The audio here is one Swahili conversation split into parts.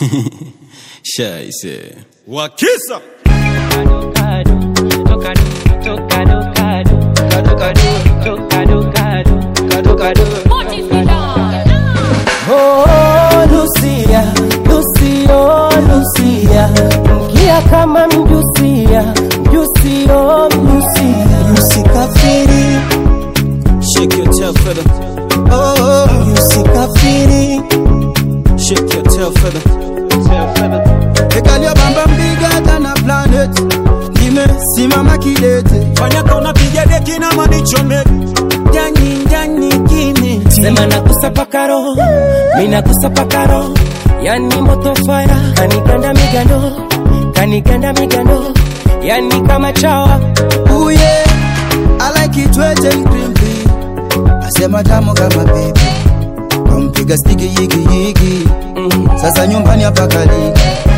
Scheiße. Wakisa Oh, Lucia, Lucio, Lucia, mkia kama mjusia, mjusio, mjusia, Usikafiri, Shake your tail feather. oh, usikafiri. Shake your tail feather. Ekalia bamba mbiga than a planet. Nimesimama kidete. fanya kona piga deki na manichome Ndani ndani kimi. sema nakusa pakaro, mina kusa pakaro, yani moto fire, kaniganda migando, kaniganda migando, yani kama chawa, Ooh yeah, I like it wet and crimpy. Asema tamu kama baby. Kampiga stiki yigi yigi. Sasa nyumbani hapa kaliki.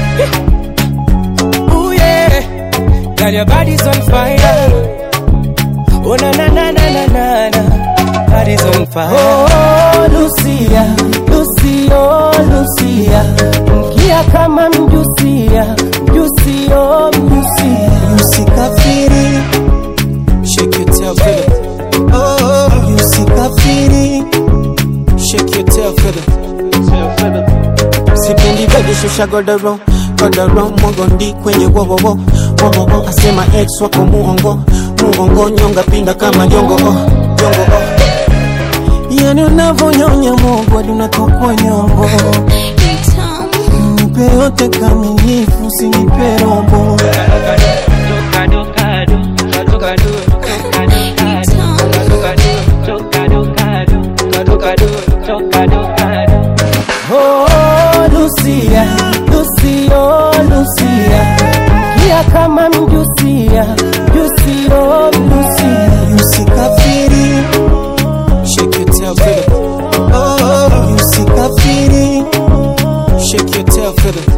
ooh yeah, girl your body's on fire, oh na na na na na na na, body's on fire. Oh Lucia, Lucio, Lucia, mkia kama mjusia, mjusio, mjusia. Usikafiri, Shake your tail feather. oh, usikafiri. Shake your tail feather. sipendi bebe shusha godoro godoro mogondi kwenye wowowo wowowo asema ex wako muongo muongo nyonga pinda kama jongo oh, jongo oh. yani unavonyonya mogo hadi unatokwa nyongo nipe yote kamilifu usinipe robo Oh, Lucia, Lucio, Lucia, mkia kama mjusia, mjusio, mjusia. Usikafiri, Shake your tail feather. oh, usikafiri. Shake your tail feather.